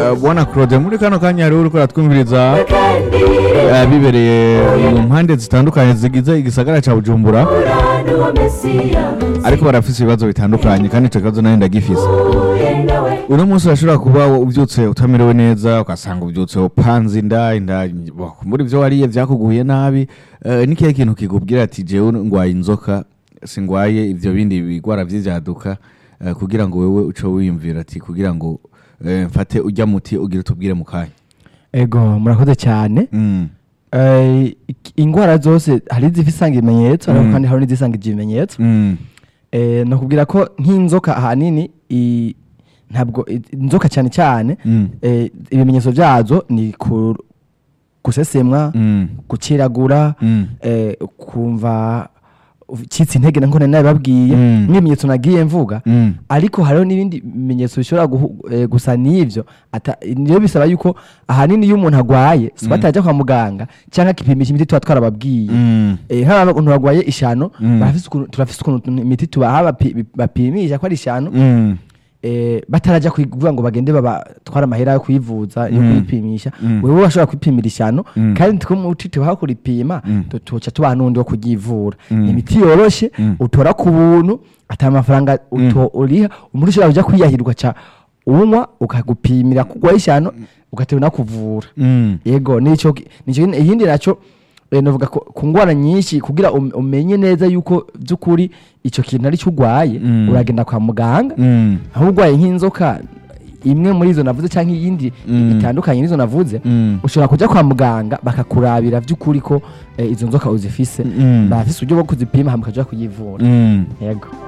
eh, bwana claude muri kano kanya hariho uriko uratwumviriza eh, bibereye mu mpande zitandukanye zigize igisagara ca bujumbura ariko barafise ibibazo bitandukanye kandi ico kibazo nayo ndagifise uno munsi urashobora kuba ubyutse utamerewe neza ugasanga ubyutse upanze inda inda bo, muri ivyo wariye vyakuguye nabi eh, ni kihe kintu kikubwira ati jewe ngwaye inzoka singwaye ivyo bindi bigwara vy'ivyaduka eh, kugira ngo wewe uce wiyumvira ati kugira ngo eh, mfate urya muti ugire utubwire mu kanya ego murakoze cyane Mm, Eh, ik- ingwara zose hari izifisanga ibimenyetso ariko Mm. kandi hari n'izisanga ibimenyetso mm, Eh, nakubwira ko nk'inzoka ahanini i- ntabwo i- inzoka cyane cyane mm, eh, ibimenyetso byazo ni ku- gusesemwa mm, gukiragura mm, eh, kumva ucitse intege nako nari nabibabwiye Mm. n'ibimenyetso nagiye mvuga mm, ariko hariho n'ibindi bimenyetso bishobora guhu- eh, gusa n'ivyo ata- niyo bisaba yuko ahanini iyo umuntu agwaye si batajya kwa muganga cyangwa akipimisha imiti tuba twarababwiye mm, Eh, hari abantu barwaye ishano Mm. barafise ukuntu- turafise ukuntu imiti tubaha bapi- bapimisha ko ari ishano mm, eh, batarajya kuvuga ngo bagende babatwara amahera yo kuyivuza yo Mm. kuyipimisha Mm. wewe washobora kwipimira ishano Mm. kandi twumuti tubaha kuripima Mm. tu- tuca tubaha n'undi wo kuryivura Mm. imiti yoroshe Mm. utora ku buntu ata mafaranga uto- uriha umuntu ushobora kuja kwiyahirwa ca unywa ukagupimira kugwa ishano ugatewe nakuvura mm, yego nico ki- nico nyene- iyindi naco eh, novuga ko ku ngwara nyinshi kugira um- umenye neza yuko by'ukuri ico kintu ari cyo urwaye Mm. uragenda kwa muganga mm, aho urwaye nk'inzoka imwe muri izo navuze cyangwa iyindi Mm. itandukanye n'izo navuze mm, ushobora kujya kwa muganga bakakurabira by'ukuri ko eh, izo nzoka uzifise Mm. bafise uburyo bwo kuzipima hama ukajya kuyivura mm. yego